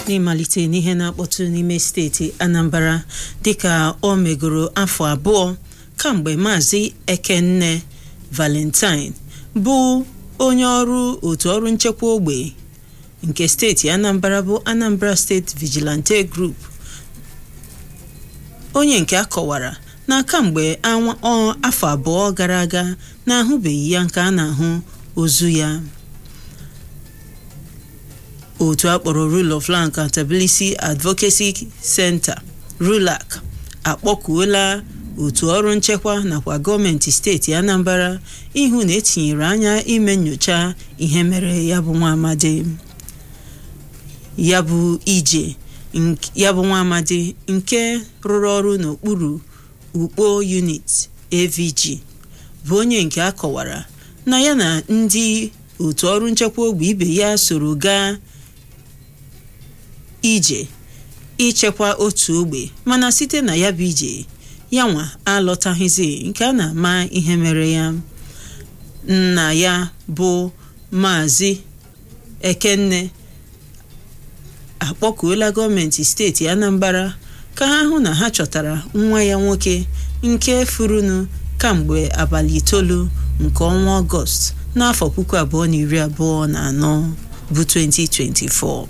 n'ịmalite n'ihe na-akpọtụ n'ime steeti Anambra dịka o megoro afọ abụọ kamgbe maazị Ekenne Valentine bụ onye ọrụ otu ọrụ nchekwa ogbe nke steeti Anambra bụ Anambra State Vigilante Group onye nke a kọwara na kamgbe afọ abụọ gara aga na-ahụbeghị ya nke a na-ahụ ozu ya otu akpọrọ Rule of Law Accountability Advocacy Center RULAC akpọkuola otu ọrụ nchekwa nakwa gọọmenti steeti Anambra ịhụ na etinyere anya ime nnyocha ihe mere ya bụ nwa amadi ya bụ ije ya bụ nwa amadi nke rụrụ ọrụ n'okpuru ukpo unit AVG bụ onye nke a kọwara na ya na ndị otu ọrụ nchekwa ogbe ibe ya soro gaa ije ichekwa otu ogbe mana site na ya bụ ije ya nwa alọtaghịzi nke a na-ama ihe mere ya nna ya bụ maazị Ekenne akpọkuola gọọmenti steeti Anambra ka ha hụ na ha chọtara nwa ya nwoke nke furunu kamgbe abalị itoolu nke ọnwa ọgọst n'afọ puku abụọ na iri abụọ na anọ bụ 2024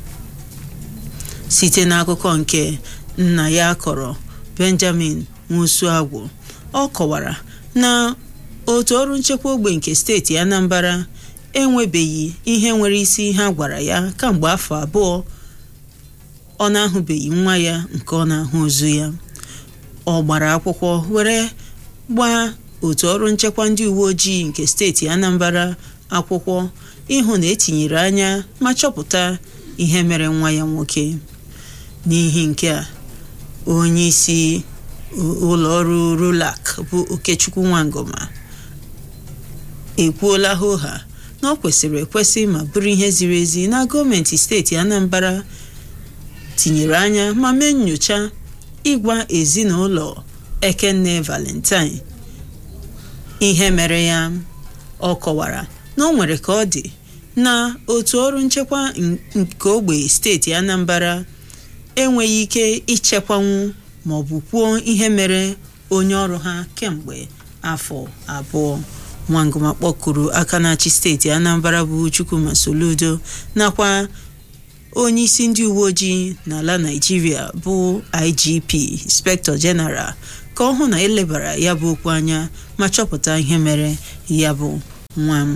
site n'akụkọ nke nna ya kọrọ Benjamin Nwosuagwu ọ kọwara na otu ọrụ nchekwa ogbe nke steeti Anambra enwebeghị ihe nwere isi ha gwara ya kamgbe afọ abụọ ọ na-ahụbeghị nwa ya nke ọ na-ahụ ozu ya ọ gbara akwụkwọ were gbaa otu ọrụ nchekwa ndị uwe ojii nke steeti Anambra akwụkwọ ịhụ na etinyere anya ma chọpụta ihe mere nwa ya nwoke n'ihi nke a onye isi ụlọ ọrụ RULAC bụ Okechukwu Nwangoma ekwuola hoha na ọ kwesịrị ekwesị ma bụrụ ihe ziri ezi na gọọmenti steeti Anambra tinyere anya ma mee nnyocha ịgwa ezinụlọ Ekenne Valentine ihe mere ya ọ kọwara na ọ nwere ka ọ dị na otu ọrụ nchekwa nke ogbe steeti Anambra enweghị ike ichekwanwu ma ọ bụ kwuo ihe mere onye ọrụ ha kemgbe afọ abụọ Nwangoma kpọkuru aka na-achị steeti Anambra bụ Chukwuma Soludo nakwa onye isi ndị uwe ojii n'ala Naịjirịa bụ IGP Inspector General ka ọ hụ na elebara ya bụ okwu anya ma chọpụta ihe mere ya bụ nwa